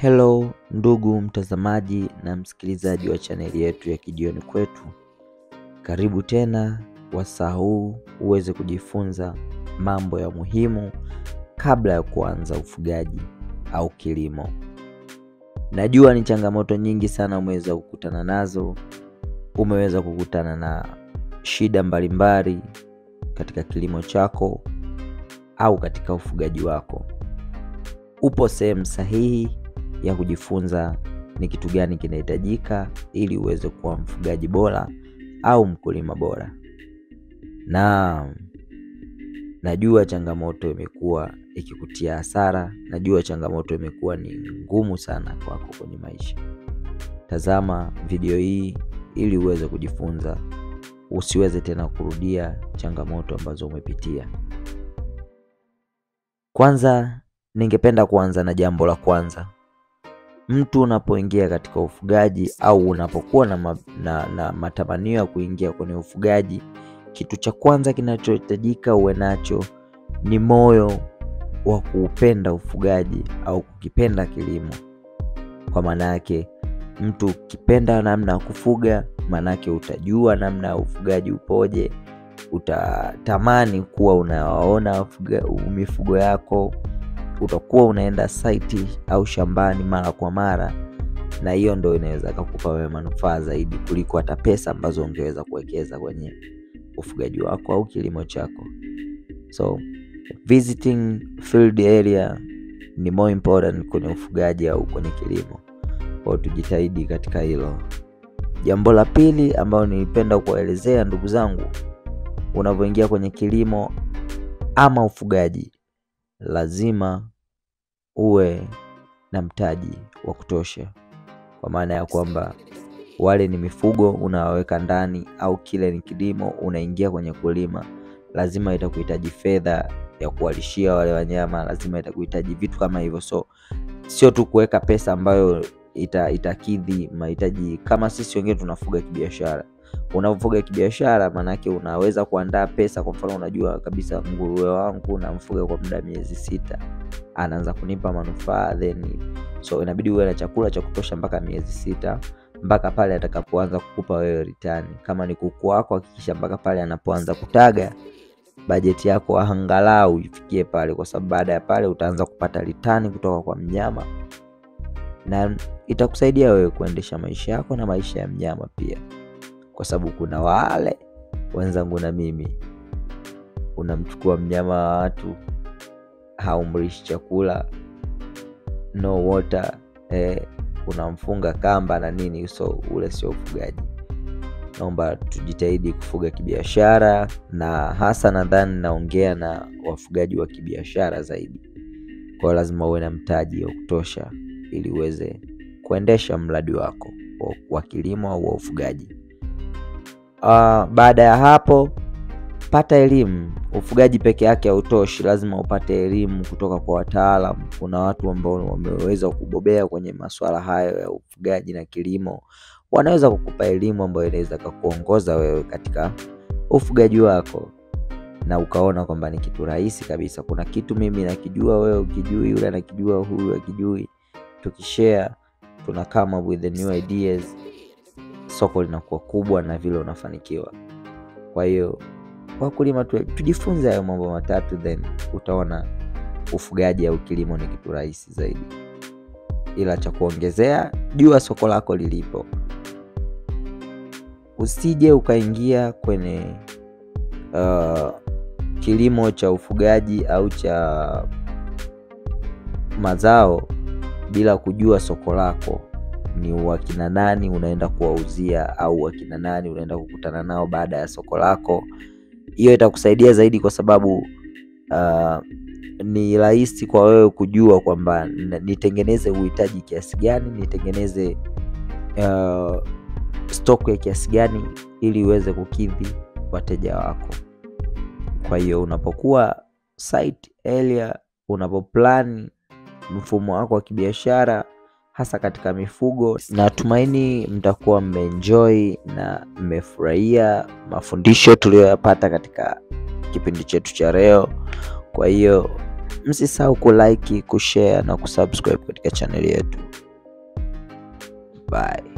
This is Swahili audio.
Hello ndugu mtazamaji na msikilizaji wa chaneli yetu ya Kijiweni Kwetu, karibu tena wasaa huu uweze kujifunza mambo ya muhimu kabla ya kuanza ufugaji au kilimo. Najua ni changamoto nyingi sana umeweza kukutana nazo, umeweza kukutana na shida mbalimbali katika kilimo chako au katika ufugaji wako. Upo sehemu sahihi ya kujifunza ni kitu gani kinahitajika ili uweze kuwa mfugaji bora au mkulima bora. Na najua changamoto imekuwa ikikutia hasara, najua changamoto imekuwa ni ngumu sana kwako kwenye maisha. Tazama video hii ili uweze kujifunza, usiweze tena kurudia changamoto ambazo umepitia. Kwanza, ningependa kuanza na jambo la kwanza. Mtu unapoingia katika ufugaji au unapokuwa na, ma, na, na matamanio ya kuingia kwenye ufugaji, kitu cha kwanza kinachohitajika uwe nacho ni moyo wa kuupenda ufugaji au kukipenda kilimo. Kwa maana yake, mtu ukipenda namna ya kufuga, maanake utajua namna ya ufugaji upoje, utatamani kuwa unawaona mifugo yako utakuwa unaenda saiti au shambani mara kwa mara, na hiyo ndo inaweza kukupa wewe manufaa zaidi kuliko hata pesa ambazo ungeweza kuwekeza kwenye ufugaji wako au kilimo chako. So visiting field area ni more important kwenye ufugaji au kwenye kilimo, kwa tujitahidi katika hilo. Jambo la pili ambalo nilipenda kuwaelezea ndugu zangu, unavyoingia kwenye kilimo ama ufugaji lazima uwe na mtaji wa kutosha, kwa maana ya kwamba wale ni mifugo unawaweka ndani, au kile ni kilimo unaingia kwenye kulima, lazima itakuhitaji fedha ya kuwalishia wale wanyama, lazima itakuhitaji vitu kama hivyo. So sio tu kuweka pesa ambayo ita, itakidhi mahitaji. Kama sisi wengine tunafuga kibiashara unafuga kibiashara, maanake unaweza kuandaa pesa. Kwa mfano, unajua kabisa nguruwe wangu namfuga kwa muda miezi sita, anaanza kunipa manufaa then, so inabidi uwe na chakula cha kutosha mpaka miezi sita, mpaka pale atakapoanza kukupa wewe return. Kama ni kuku wako, hakikisha mpaka pale anapoanza kutaga, bajeti yako angalau ifikie pale, kwa sababu baada ya pale utaanza kupata return kutoka kwa mnyama, na itakusaidia wewe kuendesha maisha yako na maisha ya mnyama pia kwa sababu kuna wale wenzangu na mimi, unamchukua mnyama wa watu, haumrishi chakula, no water eh, unamfunga kamba na nini, so ule sio ufugaji. Naomba tujitahidi kufuga kibiashara, na hasa nadhani naongea na wafugaji wa kibiashara zaidi. Kwa lazima uwe na mtaji wa kutosha ili uweze kuendesha mradi wako wa kilimo au wa ufugaji. Uh, baada ya hapo pata elimu. Ufugaji peke yake hautoshi, lazima upate elimu kutoka kwa wataalamu. Kuna watu ambao wameweza kubobea kwenye masuala hayo ya ufugaji na kilimo, wanaweza kukupa elimu ambayo inaweza kukuongoza wewe katika ufugaji wako, na ukaona kwamba ni kitu rahisi kabisa. Kuna kitu mimi nakijua, wewe ukijui, yule anakijua, huyu akijui, tukishare tuna come up with the new ideas soko linakuwa kubwa na vile unafanikiwa. Kwa hiyo wakulima tu, tujifunze hayo mambo matatu, then utaona ufugaji au kilimo ni kitu rahisi zaidi. Ila cha kuongezea, jua soko lako lilipo, usije ukaingia kwenye uh, kilimo cha ufugaji au cha mazao bila kujua soko lako ni wakina nani unaenda kuwauzia au wakina nani unaenda kukutana nao baada ya soko lako. Hiyo itakusaidia zaidi, kwa sababu uh, ni rahisi kwa wewe kujua kwamba nitengeneze uhitaji kiasi gani, nitengeneze uh, stock ya kiasi gani ili uweze kukidhi wateja wako. Kwa hiyo unapokuwa site area, unapoplan mfumo wako wa kibiashara hasa katika mifugo. Natumaini mtakuwa mmeenjoy na mmefurahia mafundisho tuliyoyapata katika kipindi chetu cha leo. Kwa hiyo msisahau kulike, kushare na kusubscribe katika chaneli yetu. Bye.